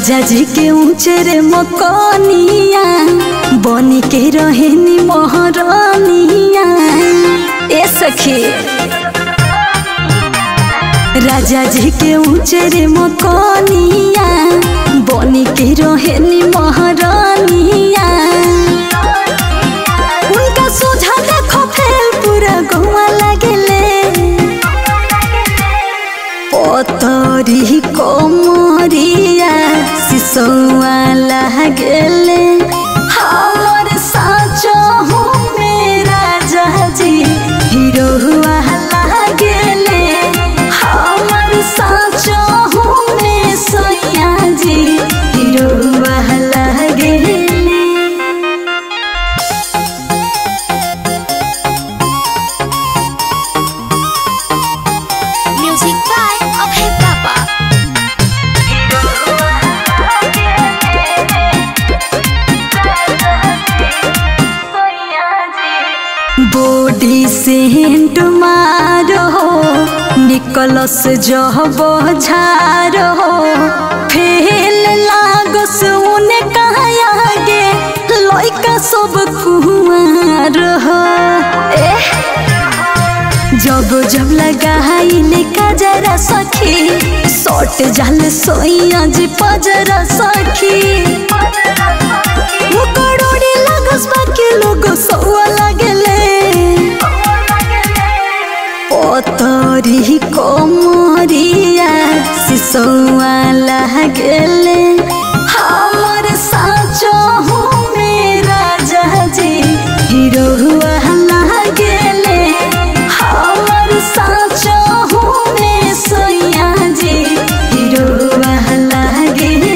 राजा जी के ऊंचरे मकनिया बनी के रहेनी महरनिया ए सखी राजा जी के ऊंचरे मकनिया बनी के रहेनी महरनिया उनका सोझा देखो फेल पूरा गौवा लगेले पतरी कोमरिया सिसौआ लागेले हमर साचो हूँ मेरा जाजी हीरो हुआ लागेले हमर साचो हूँ मैं सोया जी हीरो हुआ लागेले Music by Abhay Papa. Body scent मारो निकलस जब झारो फेल लागस उने कहाँ आगे लइका सब कुमार हो एह जब जब लगाइले कजरा सखी सट जाल सोइया जी पजरा सखी मुकड़ोड़ी लगस बाकी लोग सौआ लगेले पतरी कोमरिया सिसौआ लागेले हमर साचो हूँ मेरा जहाजी हीरो हुआ लागेले हमर साचो हूँ मैं सोया जी हीरो हुआ लागेले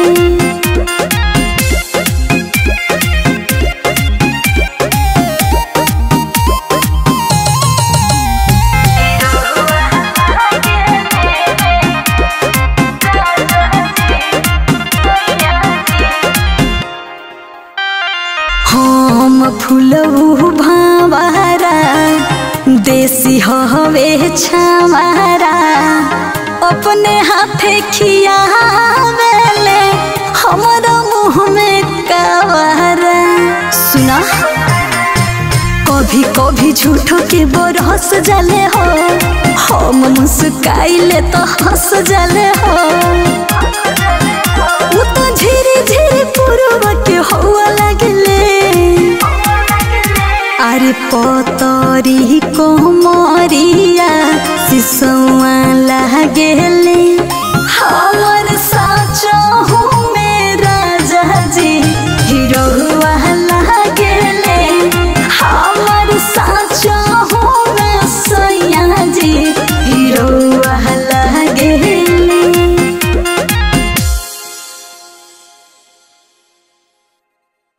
हम फुलऊ भावारा देसी हवे छावारा अपने हाथे खियावेले हमारा मुँह में कवारा सुना कभी कभी झूठो के बरस जाले हो हम मुस्काइले तो हंस जाले हो उ तो झिरी झिरी पुरवा के हवा लगले अरे पतरी कोमरिया सिसौआ लागेले